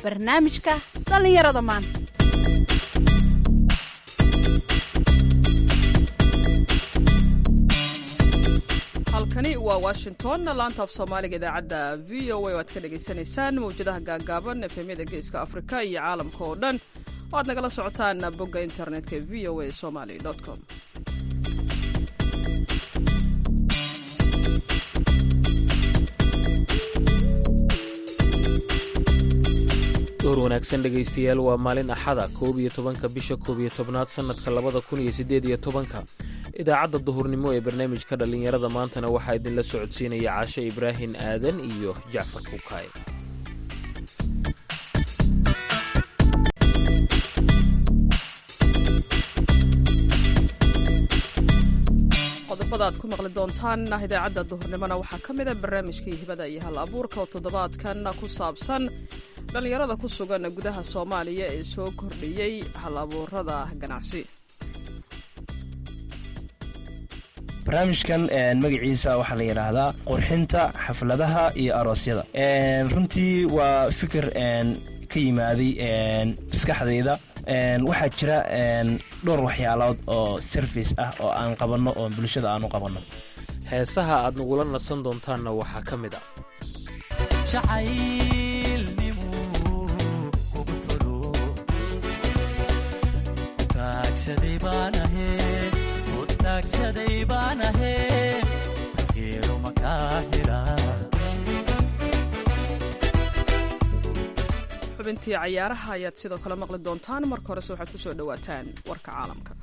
barnaamijka dhallinyarada maanta halkani waa washington laanta af soomaaliga idaacadda v o a o aad ka dhagaysanaysaan mawjadaha gaagaaban efemyada geeska afrika iyo caalamka oo dhan oo aad nagala socotaan bogga internetka v o a somaly com door wanaagsan dhegaystayaal waa maalin axada koob iyo tobanka bisha koob iyo tobnaad sannadka labada kun iyo siddeed iyo tobanka idaacadda duhurnimo ee barnaamijka dhallinyarada maantana waxaa idinla socodsiinaya caashe ibraahin aadan iyo jacfar kukaay qodobada aad ku maqli doontaan idaacadda duhurnimona waxaa ka mida barnaamijkii hibada iyo hal abuurka oo toddobaadkan ku saabsan dhallinyarada ku sugan gudaha soomaaliya ee soo kordhiyey hal abuurada ganacsi barnaamijkan magaciisa waxaa la yidhaahdaa qurxinta xafladaha iyo aroosyada runtii waa fikir ka yimaaday maskaxdayda waxaa jira dhowr waxyaalood oo service ah oo aan qabanno oo bulshada aan u qabanno heesaha aad nagula nasan doontaanna waxaa ka mid a xubintii cayaaraha ayaad sidoo kale maqli doontaan marka horese waxaad ku soo dhowaataan warka caalamka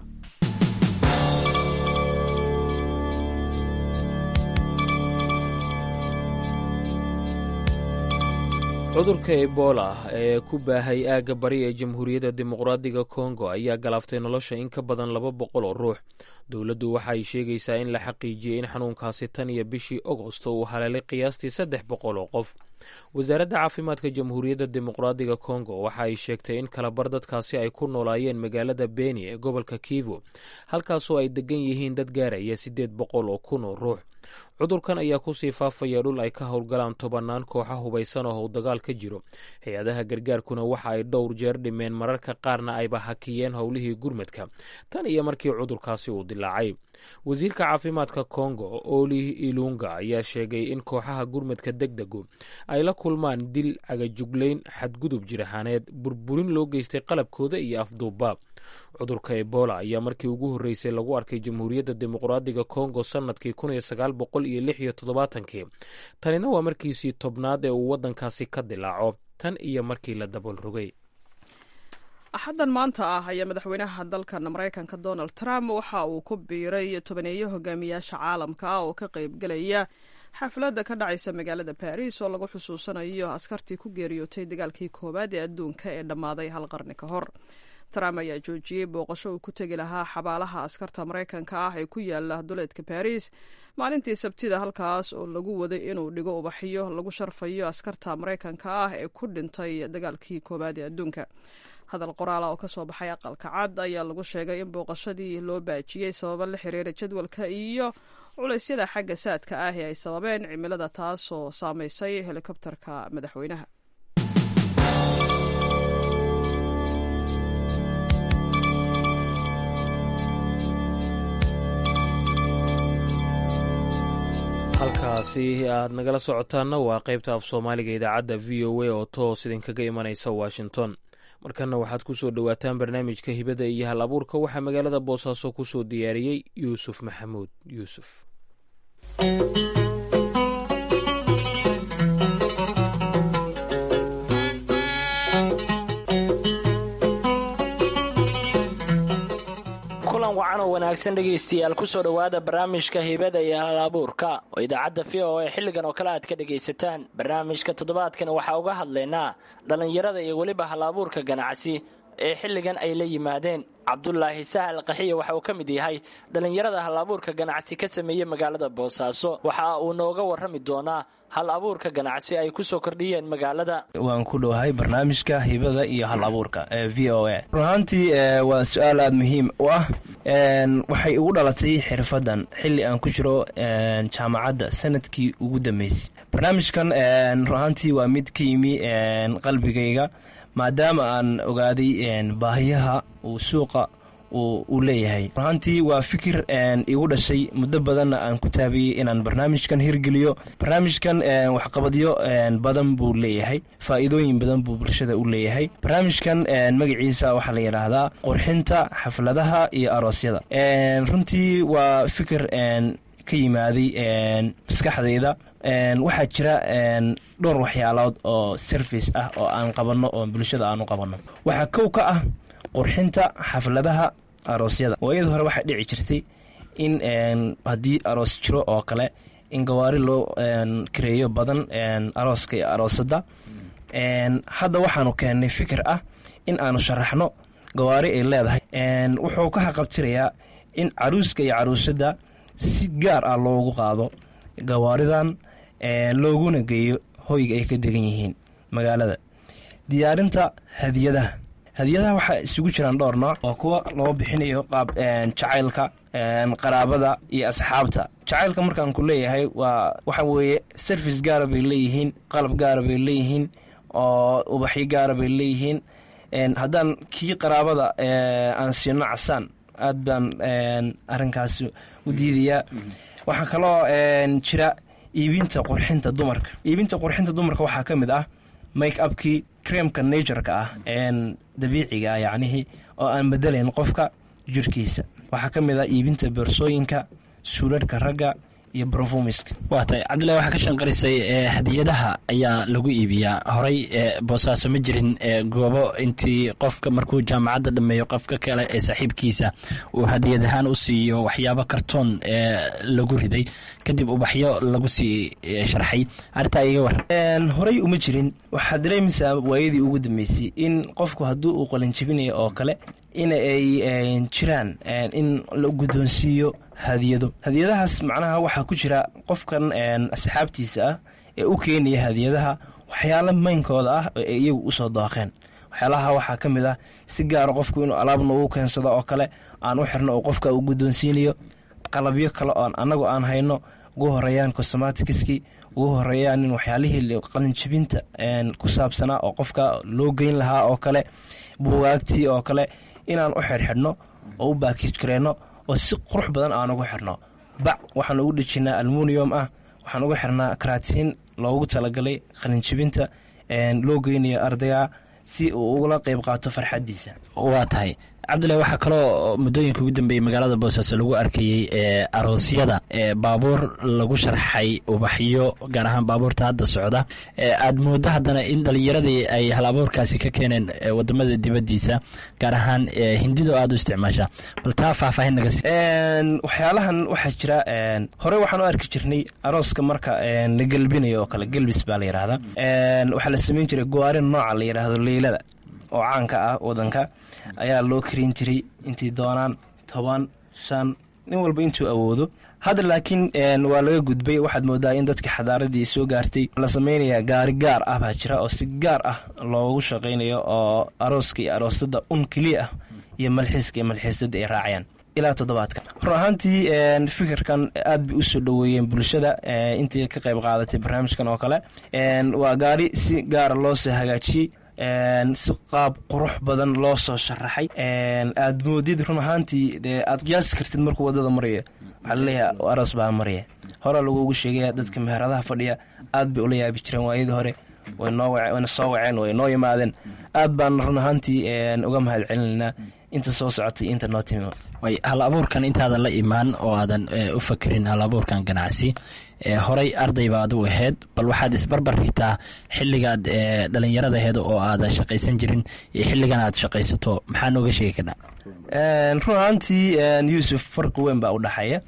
cudurka ebola ee ku baahay aagga bari ee jamhuuriyadda dimuqraadiga kongo ayaa galaaftay nolosha in ka badan laba boqol oo ruux dowladdu waxa ay sheegaysaa in la xaqiijiyey in xanuunkaasi tan iyo bishii agosto uu haleelay qiyaastii saddex boqol oo qof wasaaradda caafimaadka jamhuuriyadda dimuqraadiga kongo waxa ay sheegtay in kalabar dadkaasi ay ku noolaayeen magaalada beni ee gobolka kivu halkaasoo ay degan yihiin dad gaaraya siddeed boqol oo kun oo ruux cudurkan ayaa kusii faafaya dhul ay ka howlgalaan tobannaan kooxa hubaysan oo how dagaal ka jiro hay-adaha gargaarkuna waxa ay dhowr jeer dhimeen mararka qaarna ayba hakiyeen howlihii gurmadka tan iyo markii cudurkaasi uu dilaacay wasiirka caafimaadka kongo oli ilunga ayaa sheegay in kooxaha gurmadka deg degu ay la kulmaan dil cagajuglayn xadgudub jirahaaneed burburin loo geystay qalabkooda iyo afduubbaab cudurka ebola ayaa markii ugu horreysay lagu arkay jamhuuriyadda dimuqraadiga kongo sannadkii kun iyo sagaal boqol iyo lix iyo toddobaatankii tanina waa markiisii tobnaad ee uu waddankaasi ka dilaaco tan iyo markii la dabool rogay axaddan maanta ah ayaa madaxweynaha dalkan maraykanka donald trump waxa uu ku biiray tobaneeyo hogaamiyaasha caalamka ah oo ka qaybgelaya xafladda ka dhacaysa magaalada baris oo lagu xusuusanayo askartii ku geeriyootay dagaalkii koowaad ee adduunka ee dhammaaday hal qarni ka hor trump ayaa joojiyey booqasho uu ku tegi lahaa xabaalaha askarta maraykanka ah ee ku yaala duleedka baris maalintii sabtida halkaas oo lagu waday inuu dhigo ubaxyo lagu sharfayo askarta maraykanka ah ee ku dhintay dagaalkii koowaad ee adduunka hadal qoraala oo kasoo baxay aqalka cad ayaa lagu sheegay in booqashadii loo baajiyey sababo la xiriira jadwalka iyo culeysyada xagga saadka ah ee ay sababeen cimilada taasoo saameysay helikobterka madaxweynaha halkaasi aad nagala socotaanna waa qaybta af soomaaliga idaacadda v o a oo toos idinkaga imanaysa washington markanna waxaad ku soo dhowaataan barnaamijka hibada iyo hal abuurka waxaa magaalada boosaaso ku soo diyaariyey yuusuf maxamuud yuusuf kulan wacan oo wanaagsan dhegaystayaal kusoo dhowaada barnaamijka hibada iyo hal abuurka oo idaacadda v o a xilligan oo kale aad ka dhagaysataan barnaamijka toddobaadkan waxaa uga hadlaynaa dhallinyarada iyo weliba hal abuurka ganacsi ee xilligan ay la yimaadeen cabdulaahi sahal qaxiya waxa uu ka mid yahay dhallinyarada hal abuurka ganacsi ka sameeyey magaalada boosaaso waxa uu nooga warrami doonaa hal abuurka ganacsi ay ku soo kordhiyeen magaalada waan ku dhowahay barnaamijka hibada iyo hal abuurka ee v o a run ahaantii waa su-aal aada muhiim u ah waxay igu dhalatay xirfadan xilli aan ku jiro jaamacadda sanadkii ugu dambeysay barnaamijkan run ahaantii waa mid ka yimi qalbigayga maadaama aan ogaaday baahiyaha uu suuqa uu leeyahay runahaantii waa fikir igu dhashay muddo badanna aan ku taabiyey inaan barnaamijkan hirgeliyo barnaamijkan waxqabadyo badan buu leeyahay faa'iidooyin badan buu bulshada u leeyahay barnaamijkan magaciisa waxaa la yidhaahdaa qurxinta xafladaha iyo aroosyada runtii waa fikir ka yimaaday maskaxdayda waxaa jira dhowr waxyaalood oo service ah oo aan qabanno oo bulshada aan u qabanno waxaa kow ka ah qurxinta xafladaha aroosyada waayadii hore waxaa dhici jirtay in haddii aroos jiro oo kale in gawaari loo kareeyo badan arooska iyo aroosadda hadda waxaanu keennay fikir ah in aanu sharaxno gawaari ay leedahay wuxuu ka haqabtirayaa in caruuska iyo caruusadda si gaar ah loogu qaado gawaaridan looguna geeyo hoyga ay ka degan yihiin magaalada diyaarinta hadiyadaha hadiyadaha waxaa isugu jiraan dhowr nooc oo kuwa loo bixinayo qaab jacaylka qaraabada iyo asxaabta jacaylka markaan ku leeyahay waa waxa weeye service gaara bay leeyihiin qalab gaara bay leeyihiin oo ubaxyo gaara bay leeyihiin haddaan kii qaraabada aan siino casaan aad baan arinkaas u diidayaa waxaa kaloo jira iibinta qurxinta dumarka iibinta qurxinta dumarka waxaa ka mid ah make upkii creamka natureka ah dabiiciga ah yacnihii oo aan bedelayn qofka jirkiisa waxaa ka mid ah iibinta boorsooyinka suularhka ragga iyo brofumiska waa tahay cabdillahi waxaa ka shanqarisay hadiyadaha ayaa lagu iibiyaa horey boosaaso ma jirin goobo intii qofka markuu jaamacadda dhameeyo qofka kale ee saaxiibkiisa uu hadiyad ahaan u siiyo waxyaabo kartoon lagu riday kadib ubaxyo lagu sii sharxay arrintaa iga waran horey uma jirin waxaa dareemaysaa waayadii ugu dambeysay in qofku haddii uu qalinjibinayo oo kale in ay jiraan in la guddoonsiiyo hadiyado hadiyadahaas macnaha waxaa ku jira qofkan asxaabtiisa ah ee u keenaya hadiyadaha waxyaalo maynkooda ah oo ay iyagu usoo dooqeen waxyaalaha waxaa ka mid ah si gaara qofku inuu alaabna uu keensado oo kale aan u xirno oo qofka uu guddoonsiinayo qalabyo kale oon annagu aan hayno ugu horeeyaan costomatikiskii ugu horeeyaan in waxyaalihii qalinjibinta ku saabsanaa oo qofka loo geyn lahaa oo kale buugaagtii oo kale inaan u xirxidhno oo u baakij gareyno oo si qurux badan aan ugu xirno bac waxaan ugu dhejinaa almunium ah waxaan ugu xirnaa karaatiin loogu talagalay qalinjibinta loo geynayo ardayga si uu ugula qeyb qaato farxadiisa waa tahay cabdillahi waxaa kaloo muddooyinka ugu dambeeyey magaalada boosaaso lagu arkayey ee aroosyada ee baabuur lagu sharxay ubaxyo gaar ahaan baabuurta hadda socda aada moodo haddana in dhalinyaradii ay hal abuurkaasi ka keeneen wadamada dibadiisa gaar ahaan hindido aada u isticmaasha bal taa faahfaahin naga si waxyaalahan waxaa jira horey waxaan u arki jirnay arooska marka la gelbinayo oo kale gelbis baa la yidhaahdaa waxaa la sameyn jiray gowaari nooca la yidhaahdo leylada oo caanka ah wadanka ayaa loo karin jiray intii doonaan toban shan nin walba intuu awoodo hadda laakiin waa laga gudbay waxaad moodaa in dadka xadaaradii soo gaartay la sameynaya gaari gaar ah baa jira oo si gaar ah loogu shaqaynayo oo arooska iyo aroosada un keliya ah iyo malxiiska iyo malxiisada ay raacayaan ilaa toddobaadkan run ahaantii fikirkan aad bay usoo dhoweeyeen bulshada intii ka qayb qaadatay barnaamijkan oo kale waa gaari si gaara loosoo hagaajiyey si qaab qurux badan loo soo sharaxay aad moodid run ahaantii dee aad qiyaasi kartid markuu wadada maraya waxaa laleeyahay aroos baa maraya hore lagugu sheegaya dadka meheradaha fadhiya aad bay ula yaabi jireen waayadii hore wayna soo waceen way noo yimaadeen aad baan run ahaantii uga mahad celinaynaa inta soo socotay inta noo timi way hal abuurkan intaadan la imaan oo aadan u fakerin hal abuurkan ganacsi horey ardayba adigu aheyd bal waxaad isbarbar dhigtaa xilligaad dhalinyarada aheyd oo aadan shaqaysan jirin iyo xilligan aad shaqaysato maxaa nooga sheegi karnaa run ahaantii yuusuf farqi weyn baa u dhexeeya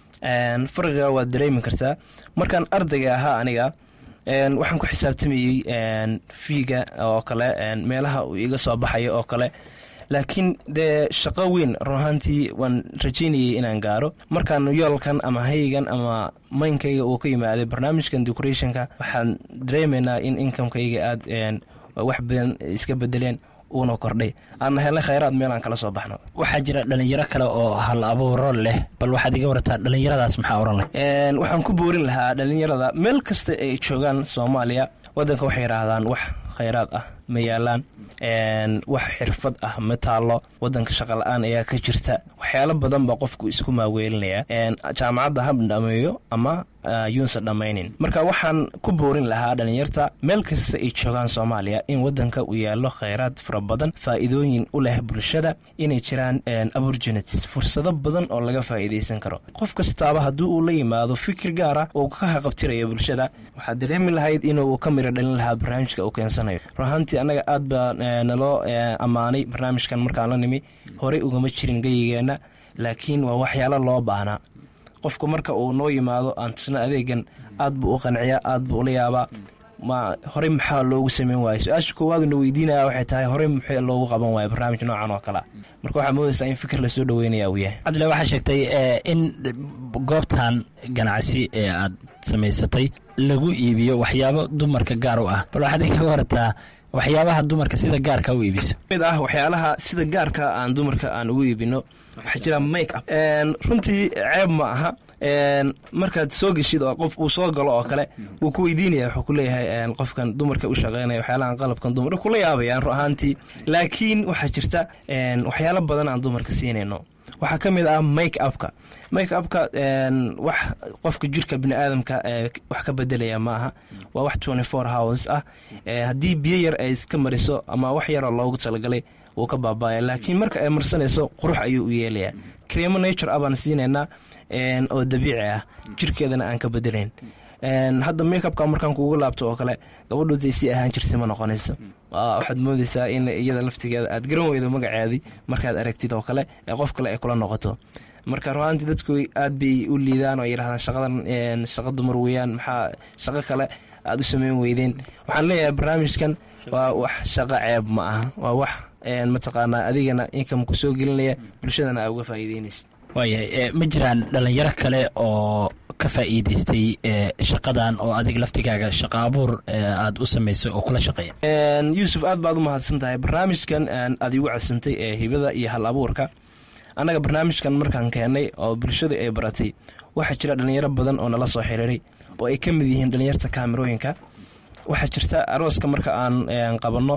farqiga waad dareemi kartaa markaan ardayga ahaa aniga waxaan ku xisaabtamayey fiiga oo kale meelaha uu iga soo baxayo oo kale laakiin dee shaqo weyn run ahaantii waan rajaynayay inaan gaaro markaan yoolkan ama haygan ama maynkayga uu ka yimaaday barnaamijkan decorationka waxaan dareemaynaa in inkamkayga aad wax badan iska bedeleen uuna kordhay aana helnay khayraad meel aan kala soo baxno waxaa jira dhalinyaro kale oo hal abuuro leh bal waxaad iga warataa dhalinyaradaas maxaa oran leh waxaan ku boorin lahaa dhalinyarada meel kasta ay joogaan soomaaliya wadanka waxay yidhaahdaan wax khayraad ah ma yaalaan wax xirfad ah ma taallo wadanka shaqa la-aan ayaa ka jirta waxyaalo badan baa qofku isku maaweelinaya jaamacadda ha dhameeyo ama yuunsa dhammaynin marka waxaan ku boorin lahaa dhalinyarta meel kasta ay joogaan soomaaliya in wadanka uu yaallo khayraad fara badan faa'iidooyin u leh bulshada inay jiraan opportunities fursado badan oo laga faa'iidaysan karo qof kastaaba haddii uu la yimaado fikir gaara uu ka haqabtirayo bulshada waxaad dareemi lahayd inuu ka miro dhalin lahaa barnaamijka uu keensanayo runahaantii annaga aad baa naloo ammaanay barnaamijkan markaan la nimi horey ugama jirin geyigeenna laakiin waa waxyaalo loo baahnaa qofku marka uu noo yimaado aan tusno adeegan aad buu u qanciyaa aad buu ula yaabaa ma horey maxaa loogu sameyn waaya su-aasha koowaaduna weydiinaya waxay tahay horey maxay loogu qaban waaya barnaamij noocan oo kalea marka waxaa moodaysaa in fikir lasoo dhaweynaya uu yahay cabdilla waxaa sheegtay in goobtan ganacsi ee aad samaysatay lagu iibiyo waxyaabo dumarka gaar u ah bal waxaad iga warataa waxyaabaha dumarka sida gaarka u iibiso mid ah waxyaalaha sida gaarka aan dumarka aan ugu iibino waxaa jira make up runtii ceeb ma aha markaad soo geshid oo qof uu soo galo oo kale wuu ku weydiinaya wuxuu ku leeyahay qofkan dumarka u shaqeynaya waxyaalahan qalabkan dumar kula yaabayaan ru ahaantii laakiin waxaa jirta waxyaalo badan aan dumarka siinayno waxaa ka mid ah make upka make upka wax qofka jirka bini aadamka wax ka bedelaya ma aha waa wax twenty four hours ah haddii biyo yar ay iska mariso ama wax yaroo loogu talagalay wuu ka baaba'aya laakiin marka ay marsanayso qurux ayuu u yeelayaa creemo nature ah baan siinaynaa oo dabiici ah jirkeedana aan ka bedelayn hadda makeupka markaan kugu laabto oo kale gabadhootay si ahaan jirtay ma noqonayso waxaad moodaysaa in iyada laftigeeda aad garan weydo magaceedii markaad aragtid oo kale ee qof kale ay kula noqoto marka ruaantii dadku aad bay u liidaan oo yidhahdaan shaqadan shaqa dumar weeyaan maxaa shaqo kale aad u sameyn weydeen waxaan leeyahay barnaamijkan waa wax shaqo ceeb ma aha waa wax mataqaanaa adigana inkamku soo gelinaya bulshadana aa uga faa'iideynaysa waayahay ma jiraan dhalinyaro kale oo ka faa'iidaystay shaqadan oo adig laftigaaga shaqa abuur aad u samaysay oo kula shaqeeya yuusuf aad baad u mahadsan tahay barnaamijkan aad igu cadsantay ee hibada iyo hal abuurka annaga barnaamijkan markaan keennay oo bulshadu ay baratay waxaa jira dhalinyaro badan oo nala soo xiriiray oo ay ka mid yihiin dhalinyarta kaamirooyinka waxaa jirta arooska marka aan qabanno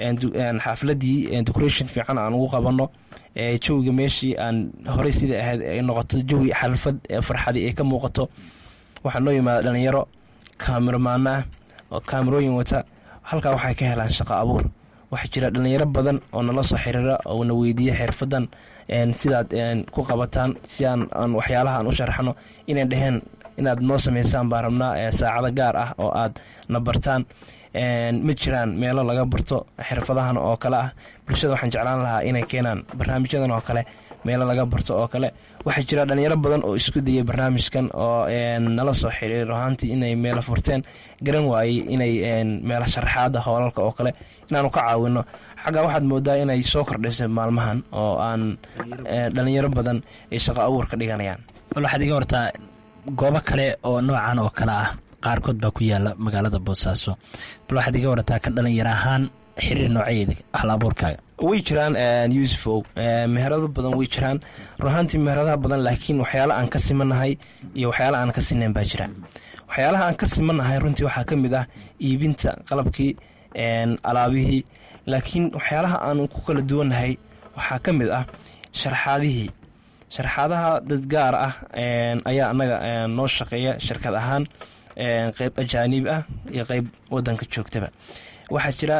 xaafladii decoration fiican aan ugu qabanno jawiga meeshii aan horey sidai ahayd ay noqoto jawi xalfad farxadii ay ka muuqato waxaa noo yimaada dhalinyaro kaamirmaana ah oo kaamirooyin wata halkaa waxay ka helaan shaqo abuur waxaa jira dhalinyaro badan oo nala soo xiriira oo na weydiiya xirfadan sidaad ku qabataan si aan waxyaalaha aan u sharaxno inay dhaheen inaad noo samaysaan baan rabnaa saacado gaar ah oo aad na bartaan ma jiraan meelo laga barto xirfadahan oo kale ah bulshada waxaan jeclaan lahaa inay keenaan barnaamijyadan oo kale meelo laga barto oo kale waxaa jira dhalinyaro badan oo isku dayay barnaamijkan oo nala soo xiriir ahaantii inay meelo furteen garan waayey inay meelo sharaxaada hoolalka oo kale inaanu ka caawino xagga waxaad moodaa inay soo kordhaysay maalmahan oo aan dhalinyaro badan ay shaqo abuur ka dhiganayaan bal waxaad iga hortaa goobo kale oo noocan oo kale ah qaarkood baa ku yaala magaalada boosaaso bal waxaad iga warataa ka dhalinyaro ahaan xiriir noocayeeda hal abuurkaaga way jiraan yuusufow meherado badan way jiraan runahaantii meheradaha badan laakiin waxyaala aan ka simanahay iyo waxyaala aan ka sinayn baa jira waxyaalaha aan ka simanahay runtii waxaa ka mid ah iibinta qalabkii alaabihii laakiin waxyaalaha aan ku kala duwannahay waxaa ka mid ah sharxaadihii sharxaadaha dad gaar ah ayaa annaga noo shaqeeya shirkad ahaan qeyb ajaaniib ah iyo qeyb wadanka joogtaba waxaa jira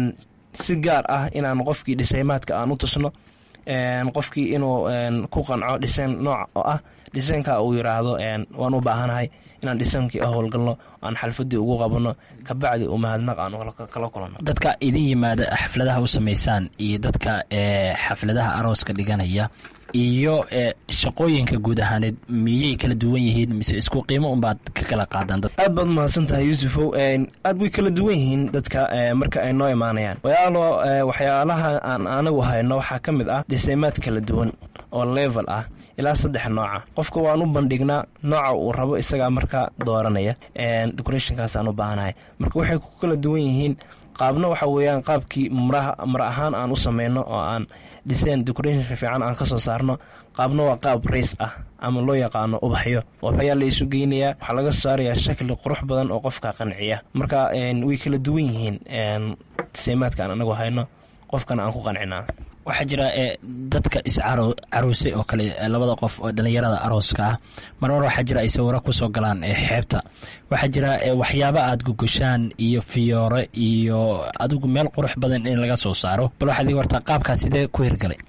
si gaar ah inaan qofkii dhisaymaadka aan u tusno qofkii inuu ku qanco dhisayn nooc oo ah dhisaynka uu yiraahdo waan u baahanahay inaan dhisaynkii howlgalno aan xalfadii ugu qabanno kabacdi uu mahadnaq aan kala kulanno dadka idin yimaada xafladaha u samaysaan iyo dadka xafladaha arooska dhiganaya iyo shaqooyinka guud ahaaneed miyay kala duwan yihiin mise isku qiimo unbaad ka kala qaadaan dad aad baad mahadsan tahay yuusufow aad way kala duwan yihiin dadka marka ay noo imaanayaan wayaalo waxyaalaha aan anagu hayno waxaa ka mid ah dhisaymaad kala duwan oo level ah ilaa saddex nooca qofka waan u bandhignaa nooca uu rabo isagaa markaa dooranaya decorationkaasaan u baahanahay marka waxay ku kala duwan yihiin qaabna waxa weeyaan qaabkii mar ahaan aan u sameyno oo aan design decoration fiican aan kasoo saarno qaabna waa qaab rays ah ama loo yaqaano ubaxyo ubaxyaa la isu geynayaa waxaa laga soo saarayaa shakli qurux badan oo qofka qanciya marka way kala duwan yihiin disaymaadka aan anagu hayno qofkana aan ku qancinaa waxaa jira dadka iscaruusay oo kale labada qof oo dhallinyarada arooska ah marmar waxaa jira ay sawiro kusoo galaan xeebta waxaa jira waxyaaba aad gugushaan iyo fiyoore iyo adigu meel qurux badan in laga soo saaro bal waxaad ii wartaa qaabkaas sidee ku hirgalay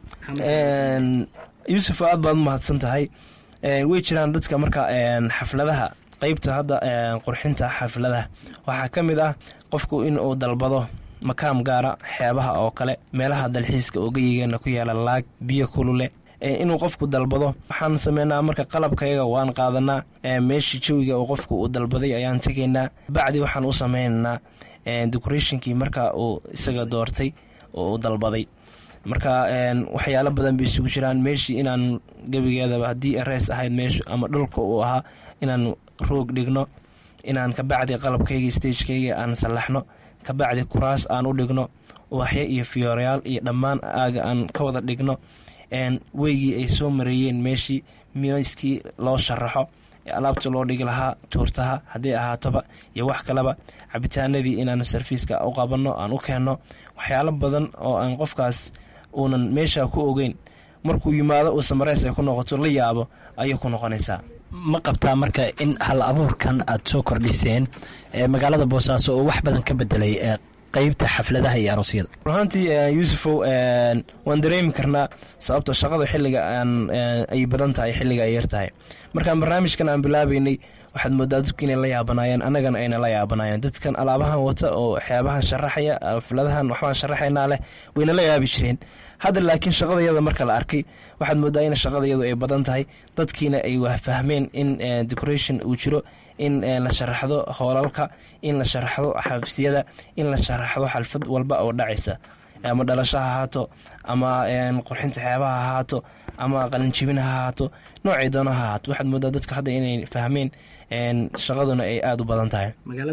yuusuf aad baad u mahadsan tahay way jiraan dadka marka xafladaha qeybta hadda qurxinta xafladaha waxaa ka mid ah qofku in uu dalbado makaam gaara xeebaha oo kale meelaha dalxiiska oo geyigeena ku yaala laag biyo kulule inuu qofku dalbado waxaan sameynaa marka qalabkayaga waan qaadanaa meeshii jawiga oo qofku uu dalbaday ayaan tegaynaa bacdi waxaan u sameynaynaa decorationkii marka uu isaga doortay oo uu dalbaday marka waxyaalo badan bay isugu jiraan meeshii inaan gebigeedaba haddii rees ahayd meeshu ama dhulka uu ahaa inaan roog dhigno inaan kabacdi qalabkayga stagekayga aan sallaxno kabacdi kuraas aan u dhigno ubaxyo iyo fiyoorayaal iyo dhammaan aaga aan ka wada dhigno weygii ay soo mareeyeen meeshii miiskii loo sharaxo alaabta loo dhigi lahaa tuurtaha haddii ahaatoba iyo wax kaleba cabitaanadii inaan sarfiiska u qabanno aan u keenno waxyaalo badan oo aan qofkaas uunan meesha ku ogeyn markuu yimaado uu samareys ay ku noqoto la yaabo ayay ku noqonaysaa ma qabtaa marka in hal abuurkan aad soo kordhiseen magaalada boosaaso oo wax badan ka bedelay qeybta xafladaha iyo aroosyada runaantii yuusufow waan dareemi karnaa sababto shaqada xilliga ay badan tahay xilliga ay yartahay markaan barnaamijkan aan bilaabeynay waxaad moodaa dadku inay la yaabanaayeen annagana ayna la yaabanaayeen dadkan alaabahan wata oo waxyaabahan sharaxaya xafladahan waxbaan sharaxaynaa leh wayna la yaabi jireen hadda laakiin shaqadayada marka la arkay waxaad moodaa in shaqadayadu ay badan tahay dadkiina ay fahmeen in decoration uu jiro in la sharaxdo hoolalka in la sharaxdo xabsiyada in la sharaxdo xalfad walba oo dhacaysa ama dhalasho ha ahaato ama qurxinta xeebaha ha ahaato ama qalinjibin ha ahaato noocay doono ha ahaato waxaad moodaa dadku hadda inay fahmeen shaqaduna ay aada u badan tahay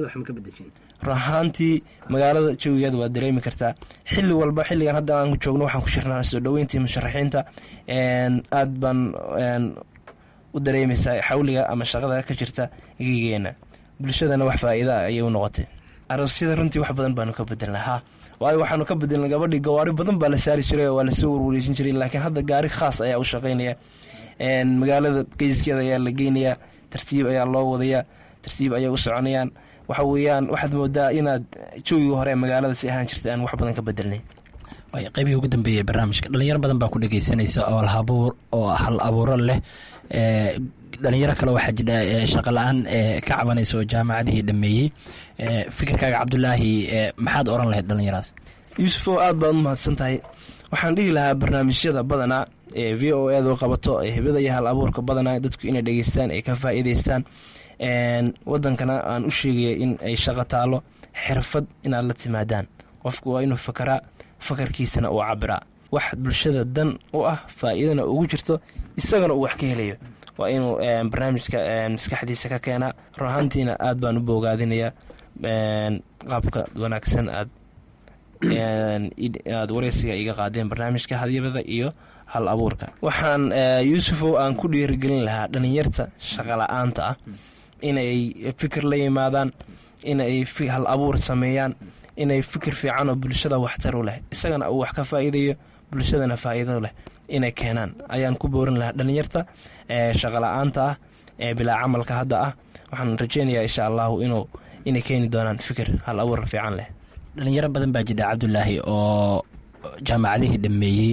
runahaantii magaalada jawigeeda waad dareemi kartaa xili walba xilligan hadda aan joogno waxaan ku jirnaa soo dhoweyntii musharaxiinta aad baan u dareemaysaa xawliga ama shaqada ka jirta gegeena bulshadana wax faa-iida ayay u noqotay aroosyada runtii wax badan baanu ka bedelna ha waayo waxaanu ka bedelnay gabadhii gawaari badan baa la saari jiray oo waa lasoo warwareejin jiray laakiin hadda gaari khaas ayaa u shaqeynaya magaalada geyskeeda ayaa la geynayaa tartiib ayaa loo wadayaa tartiib ayay u soconayaan waxa weeyaan waxaad moodaa inaad jawigii hore magaalada si ahaan jirta aan wax badan ka bedelnay qaybihii ugu dambeeyay barnaamijka dhalinyaro badan baa ku dhegeysanaysa oo habuur oo hal abuuro leh dhalinyaro kale waxaa jira shaqa la-aan ka cabanaysa oo jaamacadihii dhameeyey fikirkaaga cabdulaahi maxaad oran lahayd dhalinyaradaas yuusufoo aad baad u mahadsan tahay waxaan dhihi lahaa barnaamijyada badanaa ee v o edu qabato ee hibada iyo hal abuurka badanaa dadku inay dhegeystaan ay ka faa'iideystaan wadankana aan u sheegaya in ay shaqo taalo xirfad inaad la timaadaan qofku waa inuu fakaraa fakarkiisana uu cabiraa wax bulshada dan u ah faa'iidana ugu jirto isagana uu wax ka helayo waa inuu barnaamijka maskaxdiisa ka keenaa run ahaantiina aad baan u boogaadinayaa qaabka wanaagsan aad aad wareysiga iga qaadeen barnaamijka hadyabada iyo hal abuurka waxaan yuusufow aan ku dhiirigelin lahaa dhalinyarta shaqala-aanta ah inay fikir la yimaadaan inay hal abuur sameeyaan inay fikir fiican oo bulshada waxtar u leh isagana uu wax ka faa'iidayo bulshadana faa'iido leh inay keenaan ayaan ku boorin lahaa dhalinyarta shaqala-aanta ah ee bilaa camalka hadda ah waxaan rajeynayaa insha allahu inuu inay keeni doonaan fikir hal abuur fiican leh dhalinyaro badan baa jira cabdulaahi oo jaamacadihii dhameeyey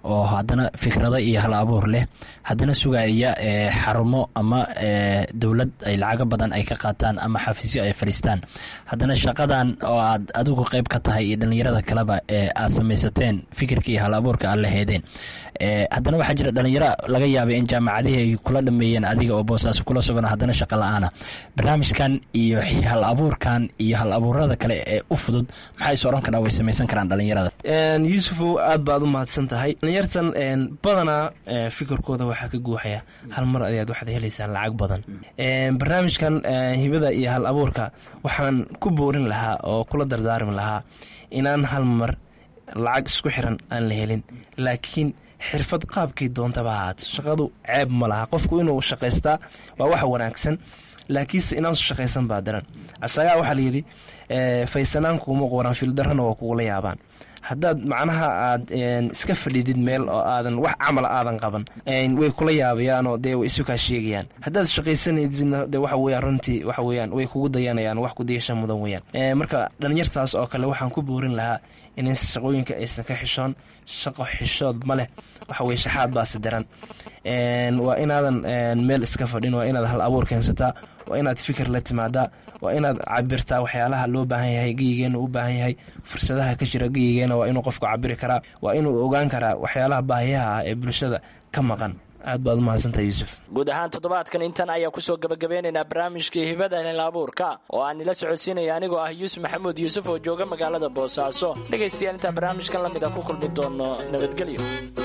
oo haddana fikrado iyo hal abuur leh haddana sugaya xarumo ama dowlad ay lacago badan ay ka qaataan ama xafiisyo ay fadhiistaan haddana shaqadan oo aad adigu qeyb ka tahay iyo dhallinyarada kaleba ee aad samaysateen fikirka iyo hal abuurka aad la heedeen haddana waxaa jira dhalinyaro laga yaabay in jaamacadihii ay kula dhameeyeen adiga oo boosaaso kula sugan haddana shaqa la-aana barnaamijkan iyo hal abuurkan iyo hal abuurada kale ee u fudud maxaa is oran karaa way samaysan karaan dhalinyarada yuusufow aad baad u mahadsan tahay dhalinyartan badanaa fikirkooda waxaa ka guuxaya hal mar ayaad waxaad helaysaan lacag badan barnaamijkan hibada iyo hal abuurka waxaan ku boorin lahaa oo kula dardaarmi lahaa inaan hal mar lacag isku xiran aan la helin laakiin xirfad qaabkay doontaba ahaato shaqadu ceeb ma laha qofku inuu shaqaystaa waa wax wanaagsan laakiinse inaasu shaqaysan baa daran asagaa waxaa layidhi faysanaankuuma qoran fildarrana waa kugula yaabaan haddaad macnaha aad iska fadhidid meel oo aadan wax camal aadan qaban way kula yaabayaanoo dee way isu kaa sheegayaan haddaad shaqaysanayidna de waxa weyaan runtii waxa weyaan way kugu dayanayaan wax kudayasha mudan weyaan marka dhalinyartaas oo kale waxaan ku boorin lahaa in shaqooyinka aysan ka xishoon shaqo xishood ma leh waxa weye shaxaad baase daran waa inaadan meel iska fadhin waa inaad hal abuur keensataa waa inaad fikir la timaadaa waa inaad cabirtaa waxyaalaha loo baahan yahay geyigeena u baahan yahay fursadaha ka jira geyigeena waa inuu qofku cabiri karaa waa inuu ogaan karaa waxyaalaha baahiyaha ah ee bulshada ka maqan aad baad umahadsantaha yuusuf guud ahaan toddobaadkan intan ayaa kusoo gabagabeynaynaa barnaamijkii hibada hel abuurka oo aan nila socodsiinaya anigoo ah yuusuf maxamuud yuusuf oo jooga magaalada boosaaso dhegaystayaal intaan barnaamijkan lamid a ku kulmi doono nabadgelyo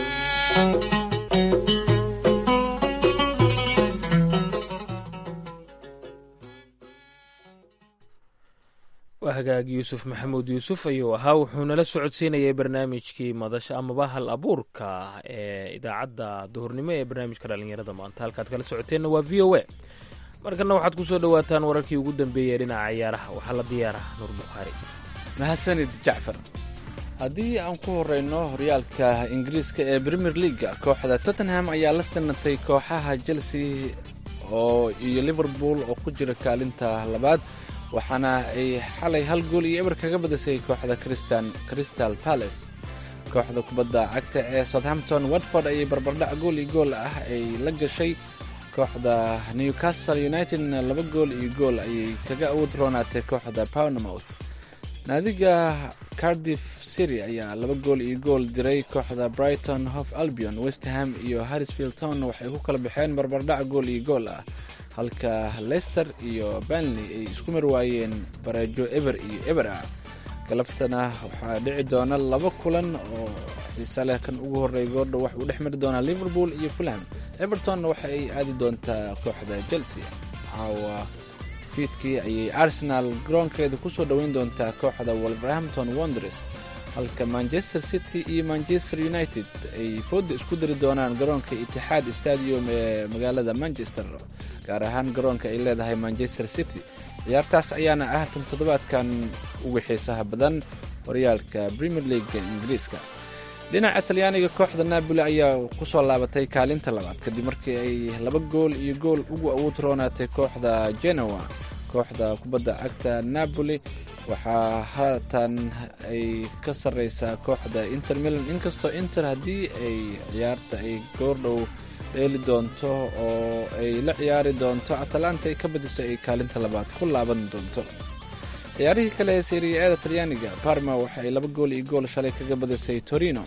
waa hagaag yuusuf maxamuud yuusuf ayuu ahaa wuxuu nala socodsiinayay barnaamijkii madasha amaba hal abuurka ee idaacadda duhurnimo ee barnaamijka dhallinyarada maanta halkaad kala socoteenna waa v o a markana waxaad kusoo dhawaataan wararkii ugu dambeeyey dhinaca ciyaaraha waxaa la diyaaraha nuur bukhaari mahadsanid jacfar haddii aan ku horeyno horyaalka ingiriiska ee premier leaga kooxda tottenham ayaa la sanatay kooxaha chelsea oo iyo liverpool oo ku jira kaalinta labaad waxaana ay xalay hal gool iyo eber kaga badisay kooxda crystal palace kooxda kubadda cagta ee southampton watford ayay barbardhac gool iyo gool ah ay la gashay kooxda newcastle unitedna laba gool iyo gool ayay kaga awood roonaatay kooxda pownmouth naadiga cardiff city ayaa laba gool iyo gool diray kooxda brighton hof albion westham iyo harrisfield town waxay ku kala baxeen barbardhac gool iyo gool ah halka leicester iyo banley ay isku mar waayeen bareejo eber iyo eber ah galabtana waxaa dhici doona laba kulan oo xiise leh kan ugu horreeya goordha wax uu dhex mari doonaa liverpool iyo fulham evertonna waxa ay aadi doontaa kooxda chelsea caawa fiidkii ayay arsenal garoonkeeda kusoo dhoweyn doontaa kooxda wolverhampton wonders halka manchester city iyo manchester united ay fooda isku dari doonaan garoonka itixaad stadium ee magaalada manchester gaar ahaan garoonka ay leedahay manchester city ciyaartaas ayaana ah tan toddobaadkan ugu xiisaha badan horyaalka premier leaga ingiriiska dhinaca talyaaniga kooxda napoli ayaa kusoo laabatay kaalinta labaad kadib markii ay laba gool iyo gool ugu awood roonaatay kooxda genoa kooxda kubadda cagta napoli waxaa haatan ay ka sarreysaa kooxda inter milan inkastoo inter haddii ay ciyaarta ay goordhow dheeli doonto oo ay la ciyaari doonto atalanta ay ka badiso ay kaalinta labaad ku laaban doonto ciyaarihii kale ee seriya-ada talyaaniga barma waxa ay laba gool iyo gool shalay kaga badisay torino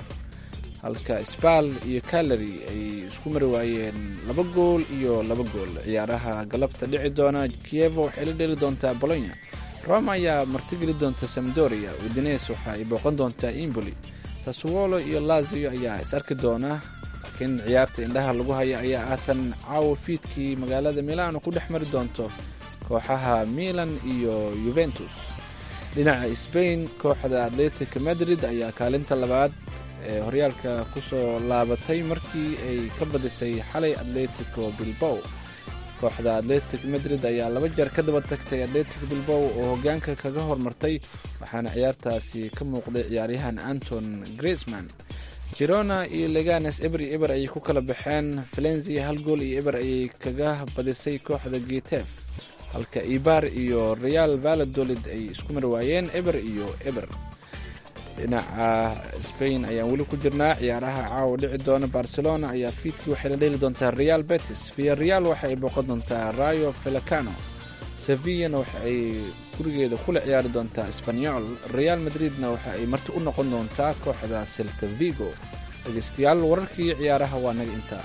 halka sbal iyo calary ay isku mari waayeen laba gool iyo laba gool ciyaaraha galabta dhici doona kievo waxay la dheli doontaa bolonya roma ayaa martigeli doonta samdoria udines waxa ay booqan doontaa imboli sasuwolo iyo lazio ayaa is arki doona laakiin ciyaarta indhaha lagu haya ayaa aatan caawa fiidkii magaalada milano ku dhex mari doonto kooxaha milan iyo yuventus dhinaca sbain kooxda atletic madrid ayaa kaalinta labaad ee horyaalka kusoo laabatay markii ay ka badisay xalay atletico bilbow kooxda atletic madrid ayaa laba jeer ka daba tagtay atletic bilbow oo hogaanka kaga hormartay waxaana ciyaartaasi ka muuqday ciyaaryahan anton grisman girona iyo leganes eber iyo eber ayay ku kala baxeen valenzia hal gool iyo eber ayay kaga badisay kooxda getef halka ibar iyo real valadolid ay isku mar waayeen eber iyo eber dhinaca spain ayaan weli ku jirnaa ciyaaraha caawa dhici doona barcelona ayaa fiidkii waxay la dheli doontaa real betis via real waxa ay booqan doontaa rayo felacano sevillana waxa ay gurigeeda kula ciyaari doontaa sbanyol real madridna waxa ay marti u noqon doontaa kooxda selta vigo dhegeystayaal wararkii ciyaaraha waa naga intaa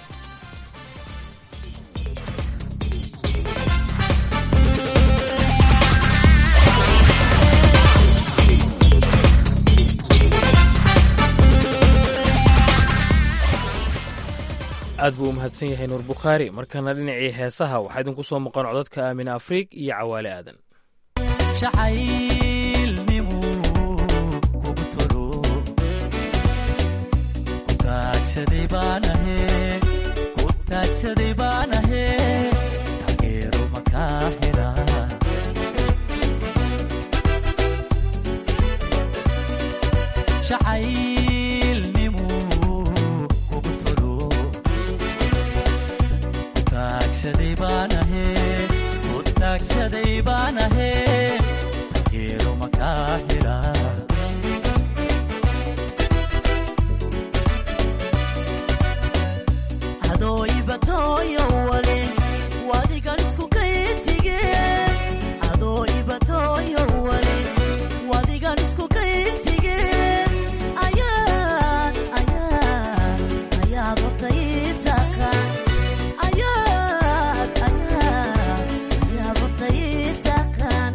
aad buu u mahadsan yahay nuur bukhaari markana dhinacii heesaha waxaa idinku soo maqan codadka aamina afriig iyo cawaale aadan shacaylnimu kugu tolo ku taagsaday baanahe ku taagsaday baanahe taageero makaa hela shacaylnimu kugu tolo ku taagsaday baanahe ku taagsaday baanahe taageero makaa hela adoo ibatooyo wale wadigan isku kaytige adoo ibatooyo wale wadigan isku kaytige ayaad ayaad ayaad horta ii taqaan ayaad ayaad ayaad horta ii taqaan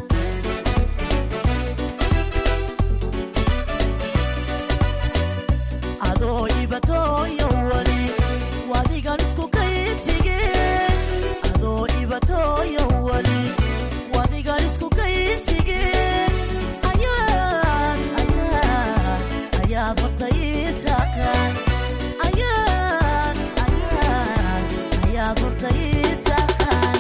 adoo ibatooyo wale wadigan isku kaytige adoo ibatooyo wale wadigan isku kaytige ayaad ayaad ayaad horta ii taqaan ayaad ayaad ayaad horta ii taqaan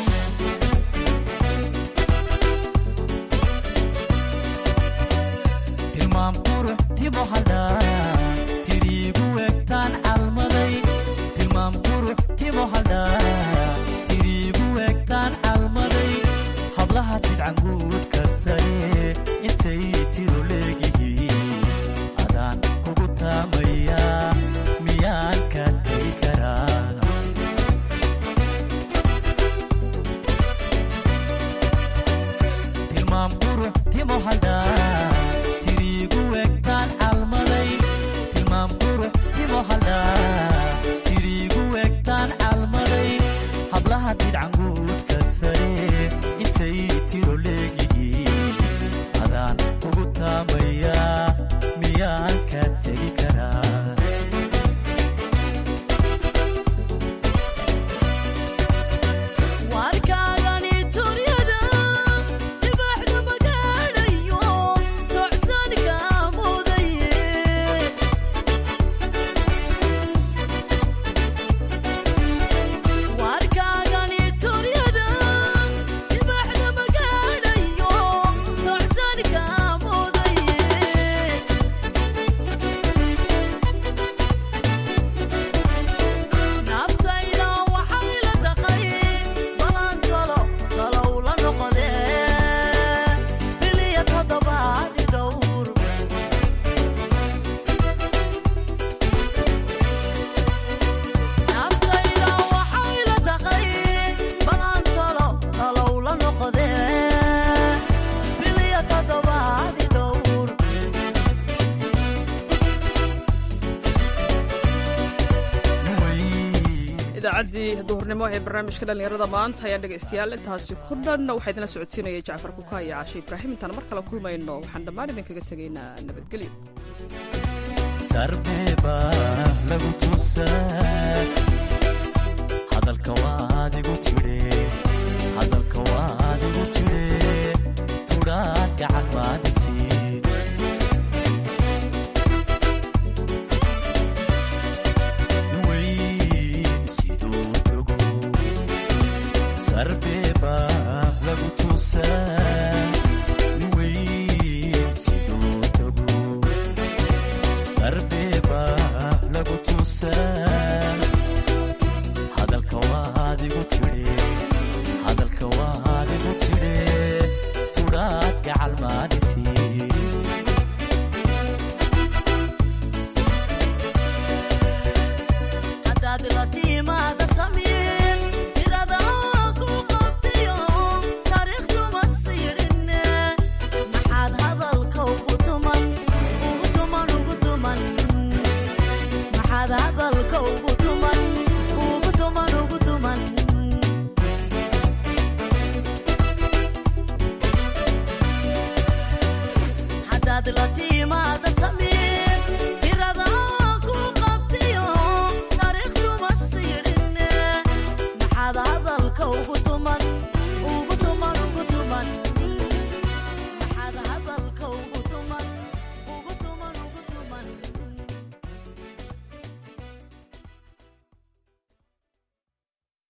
tilmaam qurux timo haldhaa tiriigu egtaan calmaday tilmaam qurux timo haldhaa tiriigu egtaan calmaday hablaha tidcan guudka sare intay tiro leegihiin adaan kugu taamayaa miyaan ka tegi karaa tilmaam qurux timo haldhaa tiriigu egtaan calmaday tilmaam qurux timo haldhaa tiriigu egtaan calmaday hablaha didcan guudka sare intay tiro leegihiin adaan kugu taamayaa miyaan ka tegi karaa warkaagani turyada dibaxda magaadhayo tocsanka mudaye warkaagani turyada dibaxda magaadhayo tocsanka mudaye naftayda waxay la taqay balan talo talow la noqodee biliya toddobaadi dhowr naftayda waxay la taqay balan talo talow la noqodee biliya toddobaadi dhowr idaacaddii duhurnimo ee barnaamijka dhallinyarada maanta ayaa dhegaystayaal intaasi ku dhan waxaa idinla socodsiinayay jacfar kuka iyo caashe ibraahim intaan mar kale kulmayno waxaan dhammaan idinkaga tegaynaa nabadgelyo sarbeeba lagu tuusaa hadalka waad igu tidhe hadalka waad igu tidhe tudhaa gacan maadisiin weyn siduu dogo sarbeeba lagu tuusaa weyn siduu dogo sarbeeba lagu tuusaa hadalka waad igu tidhi hadalka waad